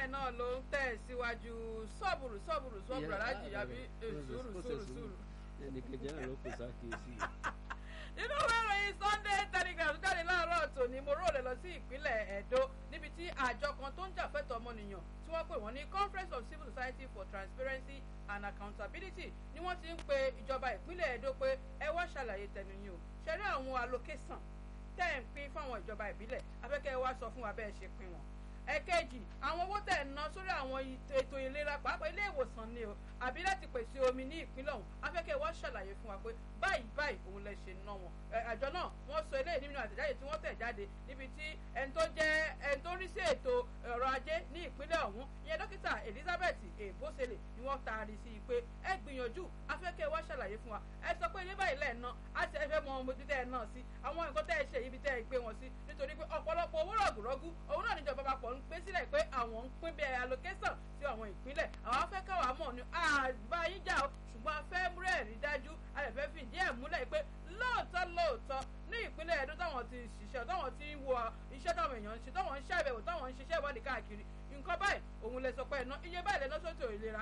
náà ló ń tẹ̀ síwájú sọ́ọ̀bùrù sọ́ọ̀bùrù sọ́ọ̀bùrù alájì àbí sùúrù sùúrù sùúrù. ẹnì kejì náà ló pèsè àkíyèsí. nínú ìwé ìròyìn Sunday Telegraph tó jáde láàárọ̀ tòní mo róòlẹ̀ lọ sí ìpínlẹ̀ Ẹdó níbi tí àjọ kan tó ń jà fẹ́tọ̀ ọmọnìyàn tí wọ́n pè wọ́n ní Conference of Civil Society for Transparency and Accountability ni wọ́n ti ń pe ìjọba ìpínlẹ̀ Ẹdó pé ẹ wá ṣàlàyé tẹnu yín o ṣẹ̀rí àwọn allocation tẹ́ ń pín fáwọn ìjọba ìbílẹ̀ afẹ́kẹ́ wá sọ fún wa bẹ́ẹ̀ ṣe pín wọn ẹ̀kejì àwọn owó tẹ̀ ń ná sórí àwọn ètò ìlera pàápàá ilé ìwòsàn ni o àbí láti pèsè omi ní ìpínlẹ̀ ọ̀hún afẹ́kẹ́ wọ́n ṣàlàyé fún wa pé báyìí báyìí òun lè ṣe ná wọn àjọ náà wọ́n sọ eléyìí nínú àtẹ̀jáde tí wọ́n tẹ̀ jáde níbi tí ẹni tó jẹ́ ẹni tó rí sí ètò ọrọ̀ ajé ní ìpínlẹ̀ ọ̀hún ìyẹn dókítà Elizabeth ebosele ni wọ́n taari sí i pé ẹ gbìyànjú afẹ́kẹ́ wọ́n ṣàlàyé fún wa ẹ sọ pé ilé báyìí lẹ́ẹ̀ ná á ti ẹ fẹ́ mọ ohun tẹ́ ẹ náà sí àwọn nǹkan tẹ́ ẹ ṣe ibi tẹ́ ẹ gbé wọn sí nítorí pé ọ̀pọ̀lọpọ̀ owó rọ̀gùrọ̀gù òun náà níjọba papọ̀ ń pé sílẹ̀ pé àwọn ń pín bẹ́ẹ̀ allocation sí àwọn ìpínlẹ̀ àwọn afẹ́ káwá mọ̀ ní àgbáyíjà o ṣùgbọ́n a fẹ́ múrẹ̀ rí dájú a lè fẹ́ fi ìdí ẹ̀ múlẹ̀ pé lóòótọ́ lóòótọ́ ní ìpínlẹ̀ Ẹdó táwọn ti ṣiṣẹ́ táwọn ti wo iṣẹ́ táwọn èèyàn ń ṣe táwọn ń ṣàbẹ̀wò táwọn ń ṣiṣẹ́ ìwádìí káàkiri nǹkan báyìí òun lè sọ pé ẹ̀ná iye báyìí lẹ́ná sọ́tò ìlera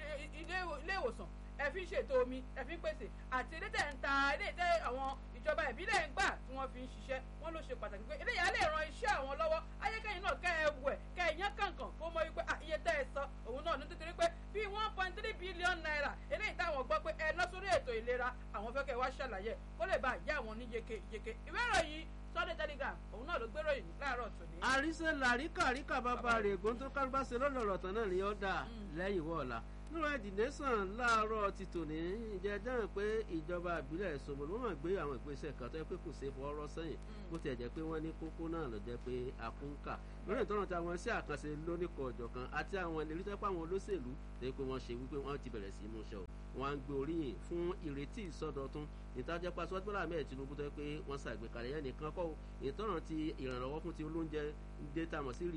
ilé ìwòsàn ẹ fi ń ṣètò omi ẹ fi ń pèsè àti ilé tẹ̀ ń ta ilé tẹ̀ àwọn ìjọba ìbílẹ̀ ń gbà tí wọ́n fi ń ṣiṣẹ́ wọ́n ló ṣe pàtàkì pé eléyà lè ran iṣẹ́ àwọn lọ́wọ́ ayékẹ́yìn náà kẹ́ ẹ wẹ̀ kẹ́ ẹ yán kàǹkàn kó mọ wípé iye tẹ́ ẹ sọ òun náà ní nítorí pé bíi one point three billion naira eléyìí táwọn gbọ́ pé ẹ ná sórí ètò ìlera àwọn fẹ́ kẹ́ ẹ wá ṣàlàyé kó lè bá yá àwọn ní yeke yeke ìwé ìròyìn Sunday Telegraph òun náà ló gbé ròyìn láàárọ̀ tòní. àríṣe làríkà ríkà bàbá rẹ̀ ègún tó kálíbá ṣe lọ́nà ọ̀rọ̀ tán náà ni ó dà lẹ́yìn wọ́ọ̀la nínú ẹ̀dì nation láàárọ̀ ti tòní ìjẹ́ dáhùn pé ìjọba ìbílẹ̀ Ṣómólú wọ́n máa gbé àwọn ìgbésẹ̀ kan tó yẹ pé kò ṣe fọwọ́rọ́ sẹ́yìn bó tiẹ̀ jẹ́ pé wọ́n ní kókó náà ló jẹ́ pé àkúńkà lórí ìtọ́nà tí àwọn iṣẹ́ àkànṣe lóníkọ̀ ọ̀jọ̀ kan àti àwọn ìlérí tó pé àwọn olóṣèlú tó yẹ pé wọ́n ṣe wípé wọ́n ti bẹ̀rẹ̀ sí í múṣẹ́ o wọ́n á ń gbé oríyìn fún ìrètí ìsọdọ̀tun ìtajà pa sọ́jú bọ́lá ahmed tinubu tó yẹ pé wọ́n ṣàgbékalẹ̀ yẹn nìkan kọ́ ìtọ́nà ti ìrànlọ́wọ́ fún ti olóúnjẹ dé tamọ̀ sí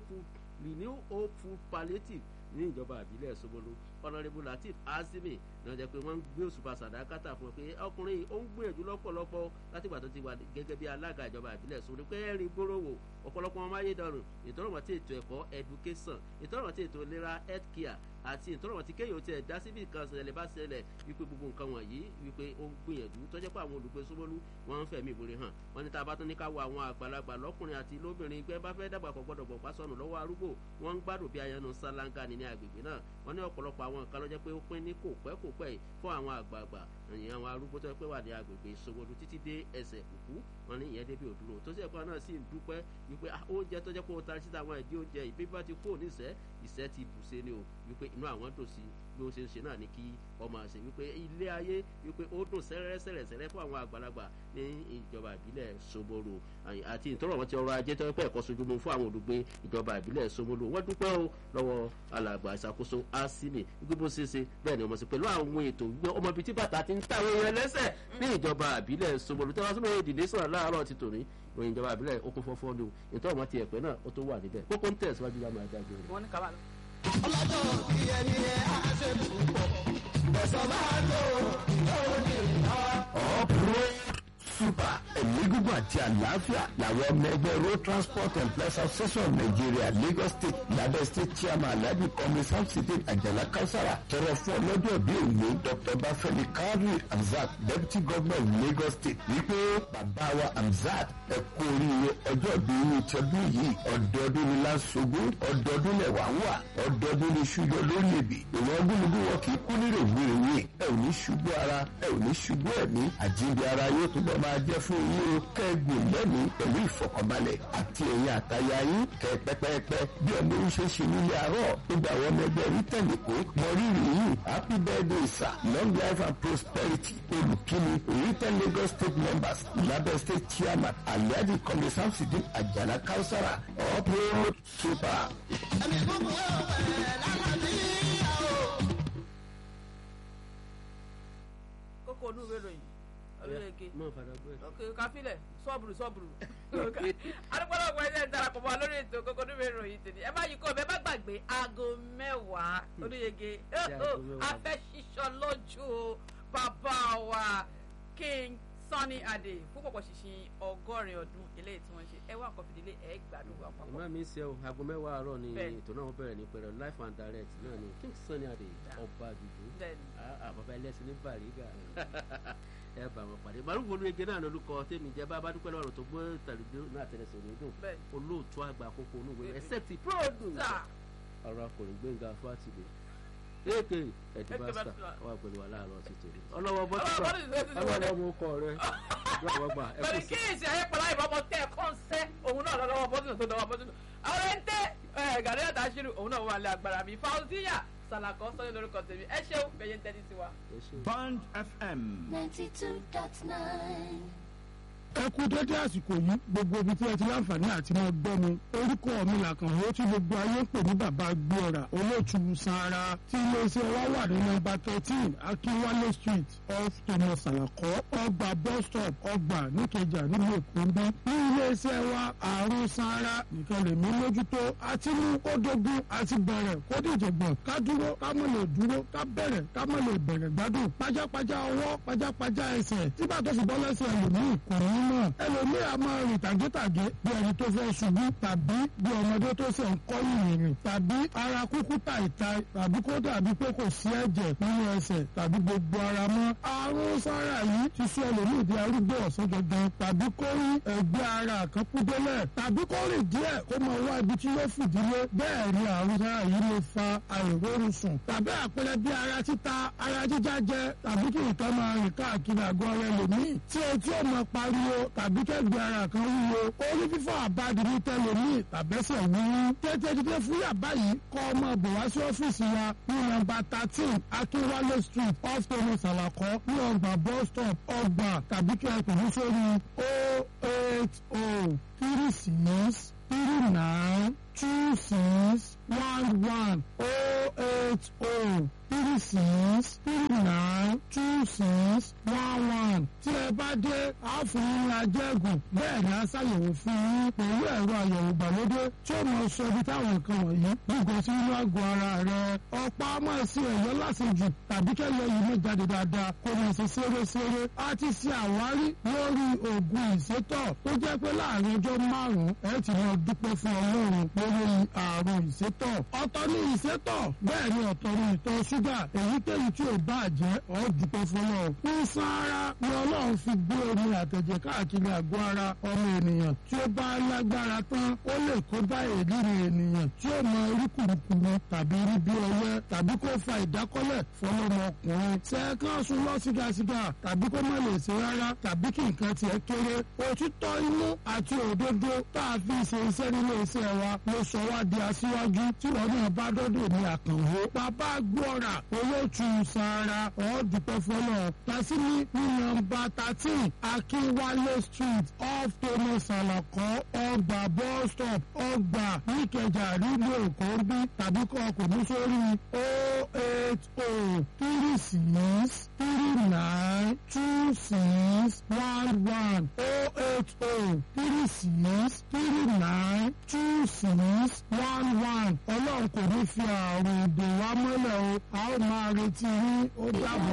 renew hope food palliative ní ìjọba àbílẹ̀ Ṣómólú ọ̀nàrẹ́bù latif azimi náà jẹ́ pé wọ́n ń gbé òṣùpá sàdákàtà fún un pé ọkùnrin ó ń gbìyànjú lọ́pọ̀lọpọ̀ látìgbà tó ti wà gẹ́gẹ́ bí alága ìjọba àbílẹ̀ Ṣómólú pé ẹ̀rín gbòòrò ọ̀pọ̀lọpọ̀ ọmọ ayédọ̀rùn ìtọ́rọ̀mọ̀ tí ètò ẹ̀kọ́ education ìtọ́rọ̀mọ̀ tí ètò ìlera health care àti ìtọ́rọ̀mọ̀ tí kéèyàn ti ẹ̀dá síbi kan ṣẹlẹ̀ bá ṣẹlẹ̀ wípé gbogbo nǹkan wọ̀nyí wípé ó ń gbìyànjú tó jẹ́ pé àwọn olùgbé Ṣómólú wọ́n ń fẹ̀mí ìwúre hàn wọ́n ní tá a bá tún ní ká wo àwọn àgbàlagbà lọ́kùnrin àti lóbìnrin pé bá fẹ́ dàgbà kò gbọ́dọ̀ bọ̀ pásọ̀nù lọ́wọ́ arúgbó wọ́n ń gbádùn bí ayanu sálángà ní ní agbègbè náà wọ́n ní ọ̀pọ̀lọpọ̀ àwọn nǹkan ló jẹ́ pé ó pín ní kò pẹ́ kò pẹ́ fún àwọn àgbààgbà ìyẹn àwọn arúgbó tó yẹ pé wà ní agbègbè Ṣómólú títí dé ẹsẹ̀ kùkú wọn ní ìyẹn débi òdúró tó sì ẹ̀kọ́ náà sì ń dúpẹ́ wípé oúnjẹ tó jẹ́ pé ó ta síta àwọn ìdí oúnjẹ ìbí bá ti kú níṣẹ́ ìṣẹ́ ti bùṣe ni o wípé inú àwọn dùn sí bí ó ṣe ń ṣe náà ní kí ọmọ àṣẹ wípé ilé ayé wípé ó dùn sẹ́rẹ́sẹ̀rẹ̀sẹ̀rẹ́ fún àwọn àgbàlagbà ní ìjọba ìbílẹ̀ Ṣómólú àti ìtọ́rọ̀ wọn ti ọrọ̀ ajé tó pẹ́ ẹ̀kọ́ sojúmọ́ fún àwọn olùgbé ìjọba ìbílẹ̀ Ṣómólú wọ́n dúpẹ́ o lọ́wọ́ alàgbà ìṣàkóso asimi wípé bó ṣe ṣe bẹ́ẹ̀ ni ọmọ sí pẹ̀lú àwọn ètò wípé ọmọ ibi tí bàtà ti ń tàwọn èèyàn lẹ́sẹ̀ ní ìjọba ìbílẹ̀ Ṣómólú tẹ́wọ́n sọ́mọ́ ìdìdé sọ̀rọ̀ láàárọ̀ ti tòní ìròyìn ìjọba ìbílẹ̀ okun fọ́fọ́ ni o ìtọ́rọ̀ wọn ti ẹ̀pẹ́ náà ó tó wà níbẹ̀ kókó ń tẹ̀síwájú láwọn adájọ́ rẹ̀. wọ́n ní kábàlọ́. ọlọ́jọ́ bí ẹni ẹ á ṣe púpọ̀ ẹ̀sọ́ máa tó ìyàwó ní ìlà. uproad super ẹ̀mí gígùn àti àlàáfíà làwọn ọmọ ẹgbẹ́ road transport employees association of nigeria lagos state lábẹ́ state chairman alhaji kọ́mi samsidi àjàlá kausara tọrọ fún ọlọ́jọ́ bíi òní dr bafẹ́mi kadri hamzat deputy governor lagos state wípé bàbá wa hamzat ẹ kú oríire ọjọ́ bíi irú tẹbí yìí ọdọọdún ni lásogún ọdọọdún lẹwà wà ọdọọdún ni ṣùgbọ́ lórí èbì ìwọ̀n gúnugún wọn kì í kú nírè wíìrìwíì ẹ ò ní ṣubú ara ẹ ò ní ṣubú ẹ̀mí àjíǹde ara yóò túbọ̀ máa jẹ́ fún yín o kẹ́gbìn lẹ́mìí pẹ̀lú ìfọkànbalẹ̀ àti ẹ̀yìn àtayá yín kẹ́ pẹ́pẹ́pẹ́ bí ọmọ yín ṣe ṣe nílé àárọ̀ gbogbo àwọn ọmọ ẹgbẹ́ rí tẹ̀lé kó mọ rírì yìí happy birthday sir long life and prosperity olùkíni written Lagos state members lábẹ́ state chairman alhaji kọ́mi samsudin àjàlá kausara uproad super. ẹ̀mí gbogbo ẹ̀ lálàbíyà o. kókó onú ìwé ìròyìn olóyege mọ fàdà gbé. ok káfílẹ̀ sọ́ọ̀bùrù sọ́ọ̀bùrù adúpọ̀lọpọ̀ ẹ̀jẹ̀ ń darapọ̀ mọ́ lórí ètò kókó onú ìwé ìròyìn tèmi ẹ má yí kó ẹ bá gbàgbé aago mẹ́wàá olóyege aago mẹ́wàá. afẹ́ ṣíṣọ lójú o bàbá wa king Sunny Adé fún pọ̀pọ̀ ṣìṣìn ọgọ́rin ọdún eléyìí tí wọ́n ṣe ẹ wá nǹkan fìdílé ẹ gbádùn wa papọ̀. ìmọ̀ mi ń ṣe o aago mẹ́wàá àárọ̀ ni Bẹ́ẹ̀ni. ètò náà bẹ̀rẹ̀ ní pẹ̀rẹ̀ life and direct náà ni King Sunny Adé ọba àdùdù Bẹ́ẹ̀ni. bàbá ẹlẹ́sìn ní bàrígà ẹ bá wọn pàdé màlúù wọnú ege náà lórúkọ tèmi jẹ bá bá dúpẹ́ lọ́wọ́ tó gbé tàlùdó náà tẹ̀lẹ̀sẹ̀ òní dùn Bẹ́ẹ̀ni. olóòtú àgbà àkókò onúwé Bẹ́ẹ̀ni. ẹsẹ̀ ti produce Sà. ọ̀rọ̀ akọrin gbẹ̀ngà fátìlẹ̀ èké ẹ̀dínbàṣà Ẹ̀dínbàṣà. wà pẹ̀lú wa láàárọ̀ sí tòní ọlọ́wọ́ Ọlọ́wọ́ bọ́tìnì tó ti bọ́tìnì wọlé. ọlọ́wọ́ mú kọ rẹ lọ́wọ́ gbà ẹ kò pẹ̀lú sí. kíyèsí ayépọ̀lá ìbámu tẹ́ ẹ̀ kọ́ ń sẹ́ òun náà lọ́wọ́ bọ́sùn tó lọ́wọ́ bọ́sùn àwọn ẹ̀ ń tẹ́ ẹ̀ gàdé àtàṣírí òun náà wà lẹ́ agbára mi fauziya sàlàkọ́ sọ́yìn lórúkọ tèmi ẹ ṣeun bẹ́yẹn tẹ́tí sí wa. ẹ ṣe. Band FM. 92.9. ẹ kú dédé àsìkò yìí gbogbo ibi tí ẹ ti láǹfààní àti máa gbọ́ mi orúkọ mi làkànwó tí gbogbo ayé ń pè ní bàbá gbéra olóòtú sanra tí iléeṣẹ́ wa wà ní nọ́mbà thirteen akínwálé street off thomas alakọ ọgbà bus stop ọgbà níkẹjà nílùú èkó ń bí ní iléeṣẹ́ wa àrùn sanra nìkan lè mí mójútó àti mú kó dógún àti bẹ̀rẹ̀ kó dìjọ̀gbọ̀n ká dúró ká mọ̀ lè dúró ká bẹ̀rẹ̀ ká mọ̀ lè bẹ̀rẹ̀ gbádùn pajápajá ọwọ́ pajápajá ẹsẹ̀ tí bàtọ́ sì bọ́ lẹ́sẹ̀ ẹlòmíì kò ní mọ̀ ẹlòmíì a máa rìn tàgétàgé bí ẹni tó fẹ́ ṣubú tàbí bí ọmọdé tó ṣe ń kọ́ ìrìn tàbí ara kúkú tàìtàì tàbí kó dàbí pé kò sí ẹ̀jẹ̀ nínú ẹsẹ̀ tàbí gbogbo ara mọ́ àrùn sára yìí ti sọ ẹlòmíì di arúgbó ọ̀sán gangan tàbí kó rí ẹgbẹ́ ara kan kú délẹ̀ tàbí kó rìn díẹ̀ kó máa wá ibi tí yóò fìdílé bẹ́ẹ̀ ni àrùn sára yìí lè fa àìrórun sùn tàbí àpẹẹrẹ bí ara títa ara jíjá jẹ tàbí kí nǹkan máa rìn káàkiri àgọ́ ara ẹlòmíì tí etí ò máa pariwo tàbí kẹ́gbẹ́ ara kan wúwo orí fífọ́ àbádi ní tẹlòmíì tàbẹ́sẹ̀ wúwú tètè dídé fún yàbá yìí kọ́ ọmọ bò wá sí ọ́fíìsì wa ní nọ́mbà thirteen akínwálé street off thomas alakọ ní ọgbà bus stop ọgbà tàbí kí ẹ pè ní sórí o eight o three six three nine two six one one o eight o three six three nine two six one one tí ẹ bá dé a fún yín ajẹ́gùn bẹ́ẹ̀ ni a ṣàyẹ̀wò fún yín pẹ̀lú ẹ̀rọ àyẹ̀wò ìgbàlódé tí ó mọ sọ ibi táwọn nǹkan wọ̀nyí gbogbo sí inú àgọ́ ara rẹ̀ ọ̀pá ọmọ sí ẹ̀yọ́ lásìjù tàbí kẹ́lẹ́ yìí mọ́ jáde dáadáa kó mọ̀ sí ṣeréṣeré a ti ṣe àwárí lórí oògùn ìsétọ̀ tó jẹ́ pé láàrin ọjọ́ márùn-ún ẹ ti mọ dúpẹ́ fún ọlọ́run lórí àrùn ìsétọ̀ ọ̀tọ̀ ní ìsétọ̀ bẹ́ẹ̀ ni ọ̀tọ̀ ní ìtọ̀ ṣúgà èyíkéyìí tí ò bá jẹ́ ọ́ dúpẹ́ fún ọlọ́run ní sáárá ni ọlọ́run fi gbé omi àtẹ̀jẹ̀ káàkiri àgọ́ ara ọmọ ènìyàn tí ó bá lágbára tán ó lè kó bá èlìrì ènìyàn tí ó mọ irúkùrùkùrù tàbí rí bí ọyẹ́ tàbí kó fa ìdákọ́lẹ̀ fọlọ́mọkùnrin sẹ́ẹ̀kan sùn lọ sígasíga tàbí kó má lè ṣe rárá tàbí kí nǹkan tiẹ̀ kéré òtítọ́ inú àti òdodo tá a fi ṣe iṣẹ́ nílé iṣẹ́ wa ló sọ wá di aṣíwájú tí wọn náà bá dọ́dọ̀ ní àkànwó bàbá gbọ́ra olóòtú sara ọ̀ọ́dúpẹ́ fọlọ́ tàṣírí ní nọ́mbà thirteen akínwálé street off thomas alakọ ọgbà bus stop ọgbà níkẹjà nílùú èkó ń bí tàbí kọ́ ọkùnrin sórí o eight o three six three nine two six one one o eight o three six three nine two six one one ọlọ́run kò ní fi àrùn ìdè wa mọ́lẹ̀ o a ó máa retí yín ó dàbọ̀.